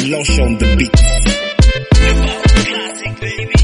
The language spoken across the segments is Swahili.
Losh on the beat. Classic baby.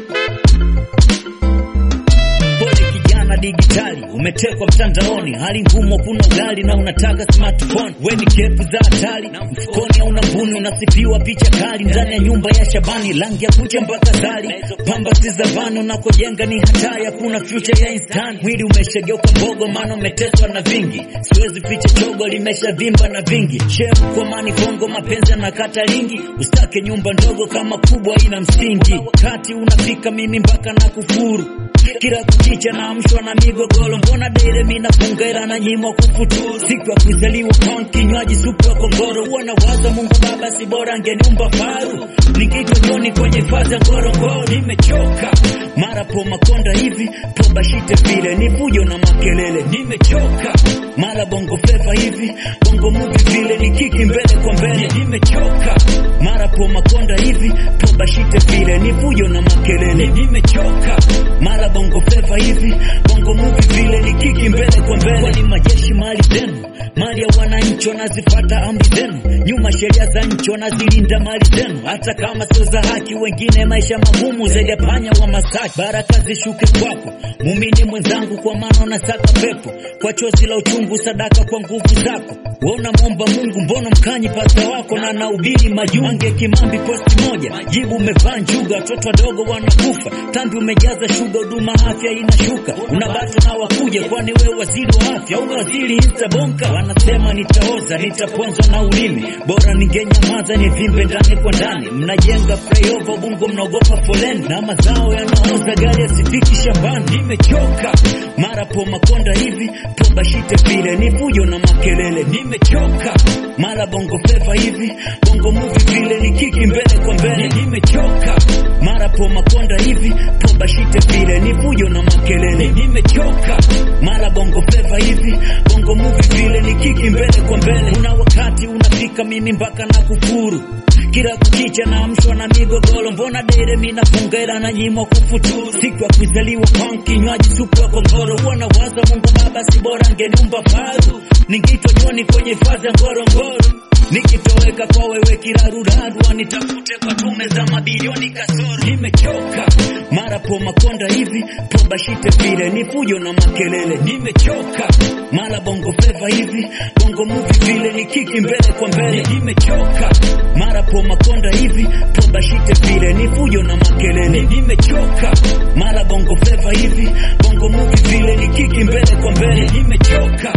Pole kijana digitali, umetekwa mtandaoni, hali ngumu, kuna ugali na unataka smartphone. We ni kepu za hatari, mfukoni hauna mbuni, unasifiwa picha kali ndani ya nyumba ya Shabani, rangi ya kucha mpaka zali, pamba si za vano, unakojenga ni hatari, hakuna future ya instant. Mwili umeshageuka mbogo, maana umeteswa na vingi, siwezi ficha chogo, limeshavimba na vingi. Chef kwa mani Kongo, mapenzi yanakata lingi, usitake nyumba ndogo kama kubwa ina msingi. Kati unafika mimi mpaka na kufuru kila kukicha naamshwa na migogoro, mbona dere mina fungera na nyimwa kufuturu. Siku ya kuzaliwa kwangu kinywaji supu ya kongoro, huwa nawaza Mungu Baba, si bora angeniumba faru. Nikitwa joni kwenye faza ya Ngorongoro, nimechoka mara po makonda hivi po bashite vile ni fujo na makelele, nimechoka mara bongo fleva hivi bongo movie vile ni kiki mbele kwa mbele, nimechoka mara po makonda hivi po bashite vile ni fujo na makelele, nimechoka mara bongo fleva hivi bongo movie vile ni kiki mbele kwa mbele, ni majeshi mali zenu mali ya wananchi wanazifata amri zenu, nyuma sheria za nchi wanazilinda mali zenu, hata kama sio za haki. Wengine maisha magumu zaidi ya panya wa Masaki. Baraka zishuke kwako muumini mwenzangu, kwa maana unasaka pepo kwa chozi la uchungu, sadaka kwa nguvu zako. Waona mwomba Mungu, mbona mkanyi pasta wako na naubiri majuu. Ange Kimambi posti moja, jibu umevaa njuga, watoto wadogo wanakufa, tambi umejaza shuga, huduma afya inashuka, unabata na wakuja, kwani wewe waziri wa afya au waziri insta bonka? Wanasema nitaoza, nitaponzwa na ulimi, bora ningenyamaza nivimbe ndani kwa ndani. Mnajenga flyover Bungo, mnaogopa foleni na mazao yanaoza, gari yasifiki shambani. Nimechoka mara po makonda hivi po bashite vile ni fujo na makelele, nimechoka mara bongo fleva hivi bongo movie vile ni kiki mbele kwa mbele, nimechoka mara po makonda hivi po bashite vile ni fujo na makelele, nimechoka mara bongo fleva hivi bongo movie vile ni kiki mbele kwa mbele. Kuna wakati unafika mimi mpaka na kufuru kila kukicha naamshwa na migogoro, mbona dere mina fungera na nyimwa kufuturu. Siku ya kuzaliwa kwangu kinywaji supu ya kongoro, huwa nawaza Mungu Baba, si bora angeniumba faru. Ningitwa joni kwenye hifadhi ya Ngorongoro, nikitoweka kwa wewe kiraruraru, wanitafute kwa tume za mabilioni kasoro. Nimechoka mara po makonda hivi po bashite vile ni fujo na makelele, nimechoka mara bongo fleva hivi bongo movie vile ni kiki mbele kwa mbele, nimechoka mara po makonda hivi po bashite vile ni fujo na makelele, nimechoka mara bongo fleva hivi bongo movie vile ni kiki mbele kwa mbele, nimechoka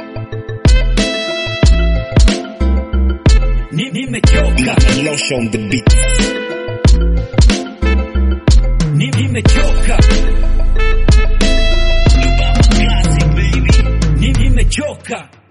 Ni- nimechoka Losh on the beat. Ni- nimechoka Classic baby Ni- nimechoka